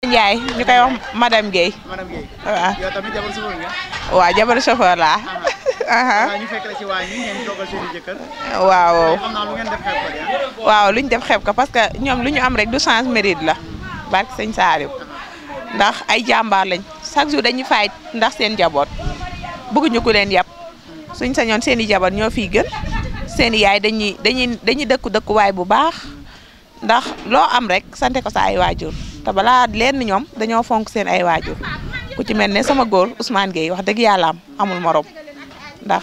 Ndiaye ñu koy wax madame Guèye madame Guèye. waaw yow tamit jabar chauffeur nga. waaw jabaru chauffeur laa waaw ñu fekk la ci waañ yi ngeen toogal seen i jëkkër. waaw xam naa lu ngeen def xew ko de ah. waaw lu ñu def xeeb ko parce que ñoom lu ñu am rek du chance mérite la barke sëñ Saaliw ndax ay jàmbaar lañ chaque jour dañuy fay ndax seen njaboot bëgguñu ku leen yàpp suñ sañoon seen i jabar ñoo fiy gën seen i yaay dañuy dañuy dañuy dëkku dëkkuwaay bu baax ndax loo am rek sante ko sa ay waajur te balaa leen ñoom dañoo fonk seen ay waajur ku ci mel ne sama góor Ousmane Gueye wax dëgg yàlla am amul morom ndax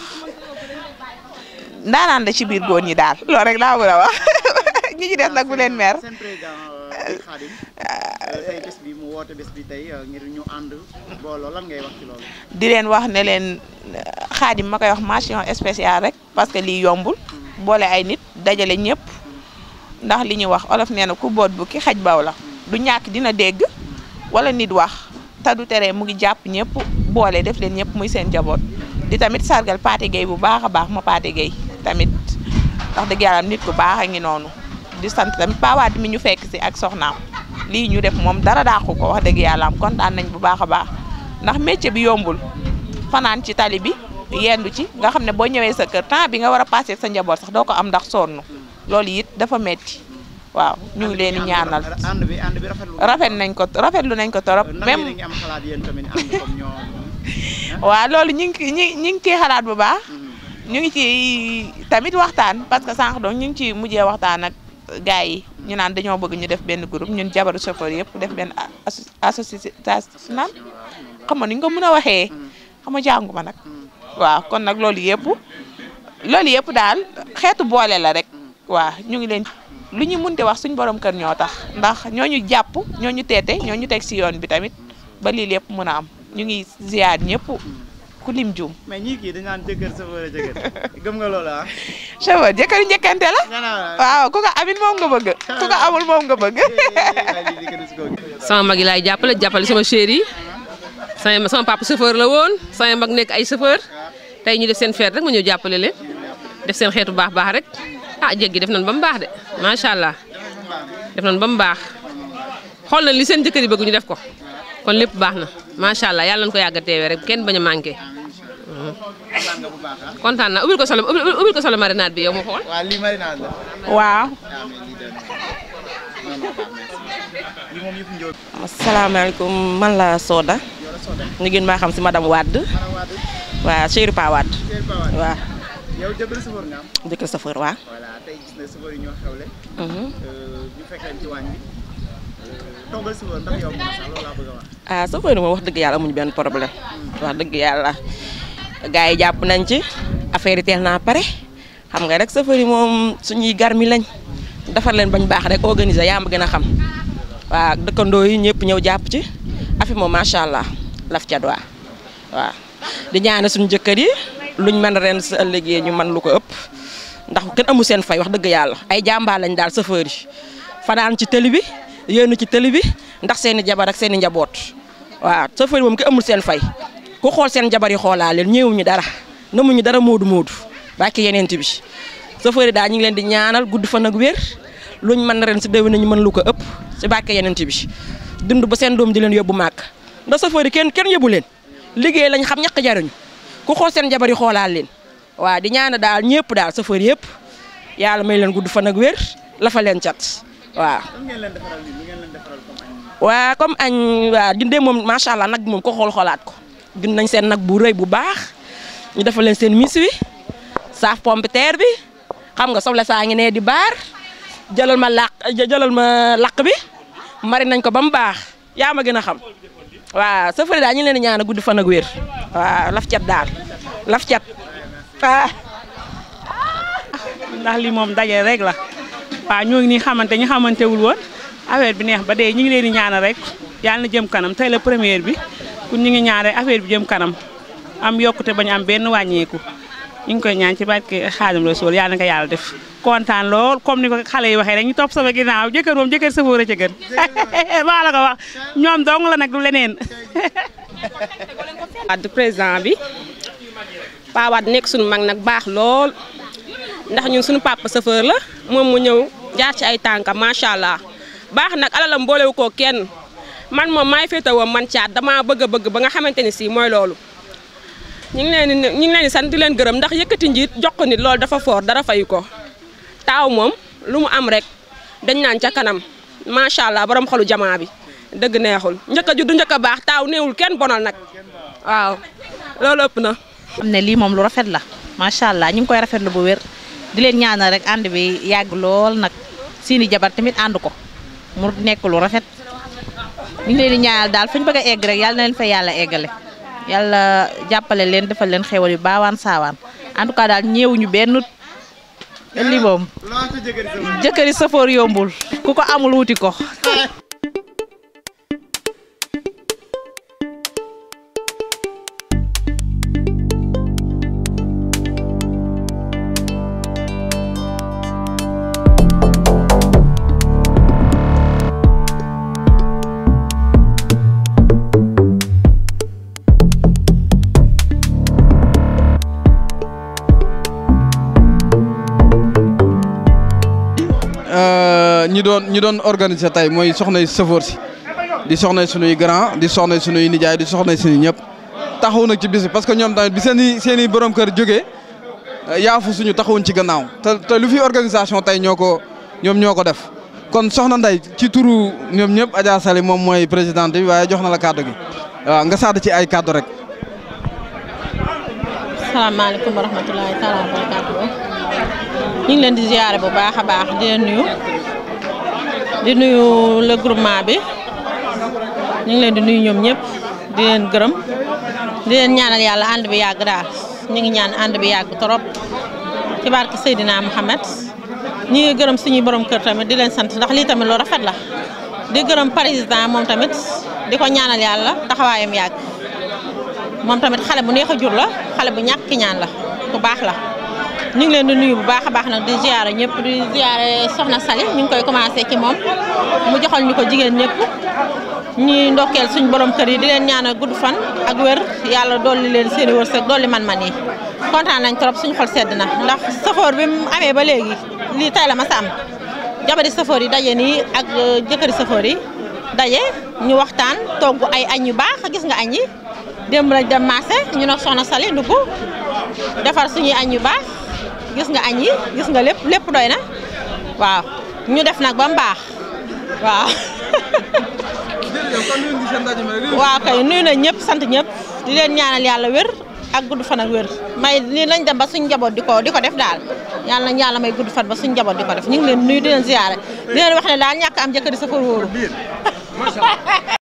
ndaanaan la ci biir góor ñi daal loolu rek laa mën a wax ñi ci des nag bu leen mer seen président di Khadim. tey bés bi mu woote bés bi tey ngir ñu ànd booloo lan ngay wax ci loolu. di leen wax ne leen xaadim ma koy wax mention spéciale rek parce que lii yombul boole ay nit dajale ñëpp ndax li ñuy wax olof nee na ku boot bu ki xaj baw la du ñàkk dina dégg wala nit wax te du tere mu ngi jàpp ñëpp boole def leen ñëpp muy seen jaboot di tamit sargal Pathé Gueye bu baax a baax ma Pathé Gueye tamit wax dëgg yàlla nit ku baax a ngi noonu di sant tamit pawaat mi ñu fekk si ak soxnaam lii ñu def moom dara daaxu ko wax dëgg yàlla am kontaan nañ bu baax a baax ndax métier bi yombul fanaan ci tali bi yendu ci nga xam ne boo ñëwee sa kër temps bi nga war a passé sa njaboot sax doo ko am ndax sonn loolu it dafa metti waaw ñu ngi leen di ñaanal ànd bi ànd bi rafetlu. rafet nañ ko rafetlu nañ ko torop ndax yéen a même ngi am xalaat yéen tamit ànd comme ñoom. waaw loolu ñu ngi ñu ñu ngi ciy xalaat bu baax ñu ngi ci tamit waxtaan parce que sànq doon ñu ngi ci mujjee waxtaan ak gars yi ñu naan dañoo bëgg ñu def benn groupe ñun jabaru chauffeur yëpp def benn asso- association naan xam nga ni ñu ko mën a waxee xam nga jàngu ma nag waaw kon nag loolu yëpp loolu yëpp daal xeetu boole la rek waaw ñu ngi leen lu ñu munti wax suñ borom kër ñoo tax ndax ñoo ñu jàpp ñoo ñu teete ñoo ñu teg si yoon bi tamit ba lii lépp mën a am ñu ngi ziar ñëpp ku lim juum mais ñii kii dañu naan jëkkër chauffeur jëkkër gëm nga loolu ah. chauffeur jëkkëru njëkkante la nga naan waaw ku ko amit moom nga bëgg ku ko amul moom nga bëgg sama mag yi laay jàppale jàppale sama chéri yi sama sama papa chauffeur la woon sama mag nekk ay chauffeur tey ñu def seen feet rek ma ñëw jàppale leen def seen xeetu baax baax rek ah jéggi def nañ ba mu baax de macha allah def nañ ba mu baax xool nañ li seen jëkkër yi bëgg ñu def ko kon lépp baax na macha allah yàlla nañ ko yàgg a teewee rek kenn bañ a manqué kontaan naa ubbil ko solo ubbil ko solo marinade bi yow ma xool. waaw lii marinade la. waaw ah mais lii doon non non baax merci. lii moom yëpp njóob. asalaamaaleykum man la Soda ñu gën maa xam si madame Wade Mara Wade. waaw chéri Pa Wade Seydou Ba Wade. waaw yow jëkkër chauffeur nga am. jëkkër chauffeur waaw voilà tey gis na chauffeur yi ñoo xewle. ñu fekk leen ci waañ bi. toggal chauffeur ndax yow moom sax loolu laa bëgg a wax. ah chauffeur yi moom wax dëgg yàlla amuñu benn problème wax dëgg yàlla gars yi jàpp nañ ci affaire yi teel naa pare xam nga rek chauffeur yi moom suñuy garmi lañ defar leen bañ baax rek organiser yaa ma gën a xam waaw dëkkandoo yi ñëpp ñëw jàpp ci affaire moom macha allah laf cat waa waaw di ñaane suñu jëkkër yi luñ mën ren sa ëllëgee ñu mën lu ko ëpp ndax kenn amu seen fay wax dëgg yàlla ay jàmbaar lañ daal chauffeur yi fanaan ci tëli bi yéenu ci tëli bi ndax seen i jabar ak seen i njaboot waaw chauffeur yi moom ki amul seen fay ku xool seen jabar yi xoolaa leen ñëwuñu dara namuñu dara moodu moodu bàkki yeneen bi chauffeur yi daal ñu ngi leen di ñaanal gudd fan ak wér luñ mën ren si déwén ñu mën lu ko ëpp si bàkki yeneen bi dund ba seen doom di leen yóbbu màkk ndax chauffeur yi kenn kenn yóbbu leen liggéey lañ xam ñàkk jariñu ku xool seen jabar yi xoolaal leen waaw di ñaana daal ñëpp daal chauffeur yëpp yàlla may leen gudd fan ak wér la fa leen cat waaw. lan ngeen leen defaral nii lu ngeen leen defaral comme añ. waa comme añ waa dindee moom macha allah nag bi moom ko xool xoolaat ko gën nañ seen nag bu rëy bu baax ñu defal leen seen mis wi saaf pompiteer bi xam nga soble saa ngi nee di baar jëlal ma làq jëlal ma làq bi mari nañ ko ba mu baax yaa ma gën a xam waaw safari daal ñu leen di ñaan a gudd fan ak wér waaw laf cat daal laf cat ah. ndax lii moom daje rek la waaw ñoo ngi nii xamante ñu xamante wul woon affaire bi neex ba dee ñu ngi leen di ñaanal rek yàlla na jëm kanam tey la première bi kun ñu ngi ñaan rek affaire bi jëm kanam am yokkute bañ am benn wàññeeku ñu ngi koy ñaan ci barke Xaadimu Rasuul yàlla na ko yàlla def kontaan lool comme ni ko xale yi waxee rek ñu topp sama ginnaaw jëkkër moom jëkkër safóor a ca gën maa la ko wax ñoom dong la nag du leneen Wade président bi Pa Wade nekk suñu mag nag baax lool ndax ñun suñu papa chauffeur la moom mu ñëw jaar ci ay tànkam macha allah baax nag alalam boolewu ko kenn man moom maay féetewoo man caat damaa bëgg a bëgg ba nga xamante ni si mooy loolu ñu ngi leen di ñu ngi leen di sant di leen gërëm ndax yëkkati njiit jox ko nit loolu dafa foor dara fayu ko taaw moom lu mu am rek dañ naan ca kanam macha allah borom xolu jamaa bi dëgg neexul njëkk a judd njëkk a baax taaw néewul kenn bonal nag waaw loolu ëpp na. xam ne lii moom lu rafet la macha allah ñu ngi koy rafetlu bu wér di leen ñaanal rek ànd bi yàgg lool nag seeni jabar tamit ànd ko mu nekk lu rafet ñu ngi leen di ñaanal daal fu ñu bëgg a egg rek yàlla na leen fa yàlla eggale yàlla jàppale leen defal leen xéwal yu baawaan saawaan en tout cas daal ñeewuñu benn lii moom jëkkëri safoor yombul ku ko amul wuti ko. ñi doon ñi doon organiser tey mooy soxnay sëfoor si di soxnay sunuy grand di soxnay sunuy nijaay di soxnay sunuy ñëpp taxaw nag ci bis bi parce que ñoom tamit bi seen i seen i borom kër jógee yaafu suñu taxawuñ ci gannaaw te te lu fi organisation tey ñoo ko ñoom ñoo ko def kon soxna Ndey ci turu ñoom ñëpp Adja Sali moom mooy présidente bi waaye jox na la kàddu gi waaw nga sadd ci ay kàddu rek. salaamaaleykum wa rahmatulahi taala wa barakaatu ñu ngi leen di ziare bu baax a baax di leen nuyu di nuyu le groupement bi ñu ngi leen di nuyu ñoom ñëpp di leen gërëm di leen ñaanal yàlla ànd bi yàgg daal ñu ngi ñaan ànd bi yàgg trop ci barke Seydina Mohamed ñi ngi gërëm suñuy borom kër tamit di leen sant ndax lii tamit lu rafet la di gërëm président moom tamit di ko ñaanal yàlla taxawaayam yàgg moom tamit xale bu neex a jur la xale bu ñàkk ki ñaan la ku baax la ñu ngi leen di nuyu bu baax a baax nag di ziare ñëpp di ziare soxna Sali ñu ngi koy commencé ci moom mu joxal ñu ko jigéen ñëpp ñuy ndokkeel suñ borom kër yi di leen ñaanal gudd fan ak wér yàlla dolli leen seen i wërsëg dolli man-man yi kontaan nañ trop suñu xol sedd na ndax safoor bi mu amee ba léegi lii tay la ma sa am jabari safoor yi daje nii ak jëkkëri safoor yi daje ñu waxtaan togg ay añ yu baax gis nga añ yi démb lañ dem marché ñu nag soxna Sali ndugg defar suñuy añ yu baax gis nga añ yi gis nga lépp lépp doy na waaw ñu def nag ba mu baax waaw. waaw kay nuyu na ñëpp sant ñëpp di leen ñaanal yàlla wér ak gudd fan ak wér may nii lañ dem ba suñ njaboot di ko di ko def daal yàlla nañ yàlla may gudd fan ba suñ njaboot di ko def ñu ngi leen nuyu di leen ziyaare di leen wax ne daal ñàkk am jëkkër di sa fa wóoru